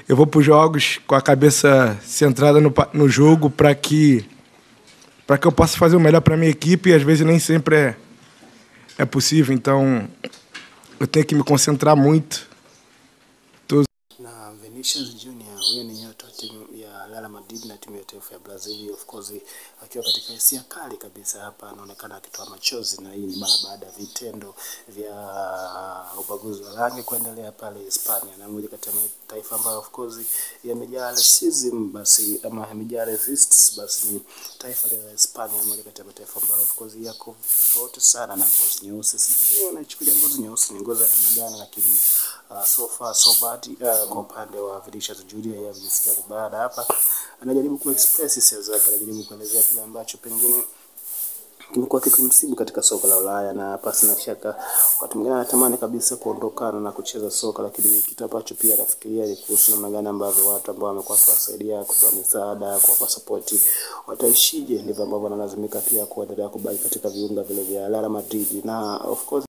eu vou para os jogos com a cabeça centrada no, pa- no jogo para que para que eu possa fazer o melhor para minha equipe e às vezes nem sempre é é possível. Então eu tenho que me concentrar muito. na Vinicius Junior, huyo ni nyota wa timu ya Real Madrid na timu ya taifa ya Brazil, of course akiwa katika hisia kali kabisa hapa, anaonekana akitoa machozi, na hii ni mara baada ya vitendo vya ubaguzi wa rangi kuendelea pale Hispania, na moja kati ya mataifa ambayo of course yamejaa racism, basi ama yamejaa resists, basi ni taifa la Hispania, moja kati ya mataifa ambayo of course yako tofauti sana na ngozi nyeusi. Sijui wanaichukulia ngozi nyeusi ni ngozi ya namna gani, lakini uh, so far so bad uh, kwa upande wa Vinicius Junior yeye amejisikia vibaya na hapa anajaribu kuexpress hisia zake, anajaribu kuelezea kile ambacho pengine kimekuwa kikimsibu katika soka la Ulaya, na pasi na shaka wakati mwingine anatamani kabisa kuondokana na kucheza soka, lakini kitu ambacho pia anafikiria ni kuhusu namna gani ambavyo watu ambao wamekuwa kuwasaidia, kutoa misaada, kuwapa sapoti wataishije. Ndivyo ambavyo analazimika pia kuendelea kubaki katika viunga vile vya Real Madrid na of course